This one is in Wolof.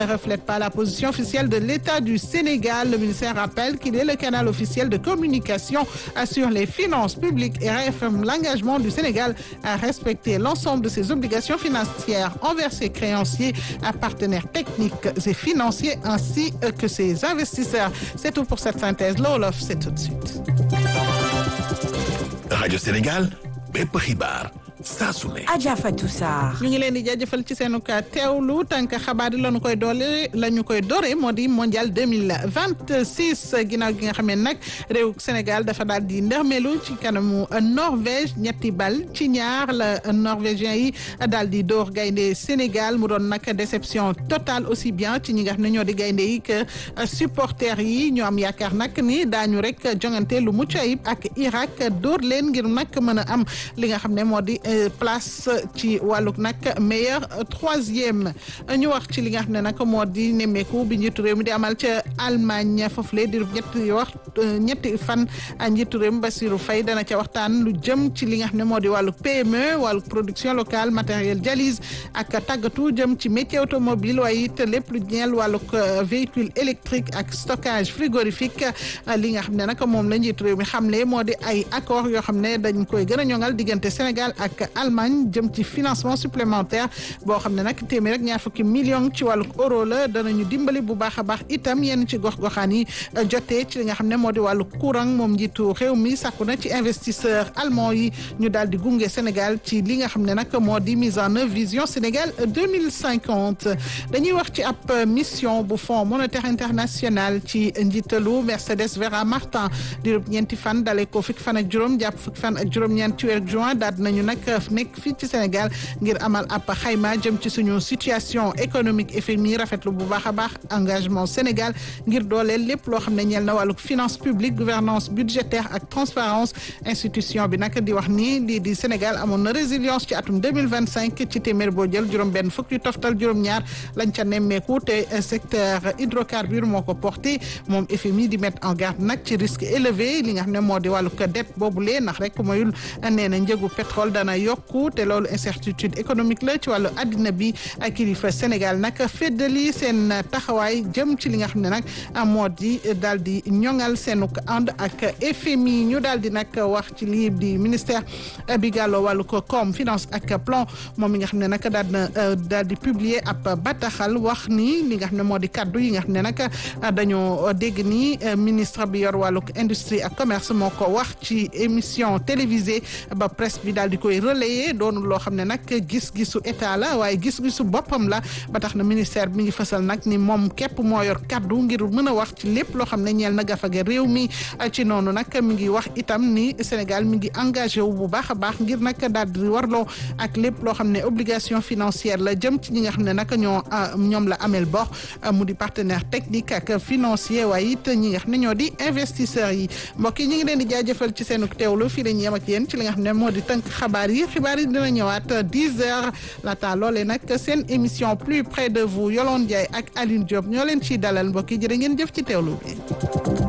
ne reflète pas la position officielle de l'État du Sénégal. Le ministère rappelle qu'il est le canal officiel de communication sur les finances publiques et réaffirme l'engagement du Sénégal à respecter l'ensemble de ses obligations financières envers ses créanciers, à partenaires techniques et financiers ainsi que ses investisseurs. C'est tout pour cette synthèse. L'Olof, c'est tout de suite. Radio Sénégal, bépp xibaar saa su ne. Adja Fatou Sarr. ñu ngi leen di jaajëfal ci seenu ka teewlu tànk xabaar yi la ñu koy doole la ñu koy doore moo di mondial deux mille vingt six ginnaaw gi nga xam ne nag réew Sénégal dafa daal di ndërmelu ci kanamu Norvège ñetti bal ci ñaar la norvégien yi daal di door gaynde Sénégal mu doon nag déception totale aussi bien ci ñi nga xam ne ñoo di gaynde yi que supporters yi ñu am yaakaar nag ni daañu rek jongante lu mucc ayib ak Irak door leen ngir nag mën a am li nga xam ne moo di. place ci wàllug nag meilleur troisième ñu wax ci li nga xam ne nag moo di nemmeeku bi njiitu réew mi di amal ca Allemagne foofule di ñetti wax ñetti fan njiitu réew mi Bassirou Faye dana ca waxtaan lu jëm ci li nga xam ne moo di wàllug PME wàllug production locale matériel dialyse ak tàggatu jëm ci métier automobile waaye it lépp lu ñeel wàllug véhicule électrique ak stockage frigorifique li nga xam ne nag moom la njiitu réew mi xamle moo di ay accord yoo xam ne dañ koy gën a ñoŋal diggante Sénégal ak Allemagne jëm ci financement supplémentaire boo xam ne nag téeméer rek ñaar fukki million ci wàllu euro la danañu dimbali bu baax a baax itam yenn ci gox-goxaan yi jotee ci li nga xam ne moo di wàllu courant moom njiitu réew mi sàkku na ci investisseur allemand yi ñu daal di gunge Sénégal ci li nga xam ne nag moo di mise en œuvre vision Sénégal deux mille cinquante dañuy wax ci ab mission bu Fonds monétaire international ci njiitalu Mercedes Vera Martin di ñeenti fan dalee ko fukki fan ak juróom jàpp fukki fan ak juróom-ñeent ci weer juin daal nañu nag nekk fii ci Sénégal ngir amal ab xayma jëm ci suñu situation économique FMI rafetlu bu baax a baax engagement Sénégal ngir dooleel lépp loo xam ne ñeel na wàllu finance publique gouvernance budgétaire ak transparence institution bi nag di wax ni lii di Sénégal amoon na résilience ci atum 2025 ci téeméer boo jël juróom benn fukk yu toftal juróom-ñaar lañ ca nemmeeku te secteur hydrocarbure moo ko porté moom FMI di mettre en garde nag ci risque élevé li nga xam ne moo di wàllu dette boobulee ndax rek mayul nee na njëgu pétrole dana yokku te loolu incertitude économique la ci wàllu addina bi ak kilifa Sénégal nag feddali seen taxawaay jëm ci li nga xam ne nag moo di daal di ñoŋal seenu ànd ak FMI ñu daal di nag wax ci lii di ministère bi gàlloo wàllu ko koom finance ak plan moom mi nga xam ne nag daal na daal di publier ab bataxal wax ni li nga xam ne moo di kaddu yi nga xam ne nag dañoo dégg ni ministre bi yor wàllu industrie ak commerce moo ko wax ci émission télévisée ba presse bi daal di koy relayer doonul loo xam ne nag gis-gisu état la waaye gis-gisu boppam la ba tax na ministère bi mi ngi fësal nag ni moom képp moo yor kaddu ngir mën a wax ci lépp loo xam ne ñeel na gafage réew mi ci noonu nag mi ngi wax itam ni Sénégal mi ngi engagé wu bu baax a baax ngir nag daal di warloo ak lépp loo xam ne obligation financière la jëm ci ñi nga xam ne nag ñoo ñoom la amel bor mu di partenaire technique ak financier waaye it ñi nga xam ne ñoo di investisseurs yi mbokk yi ñu ngi leen di jaajëfal ci seenu teewlu fii la ñu yem ak yéen ci li nga xam ne moo di tënk xabaar yi xibaar yi dina ñëwaat 10 heures laata loolee nag seen émission plus près de vous Yolande Ndiaye ak Aline Diop ñoo leen ciy dalal mbokk yi jërë ngeen jëf ci teewlu bi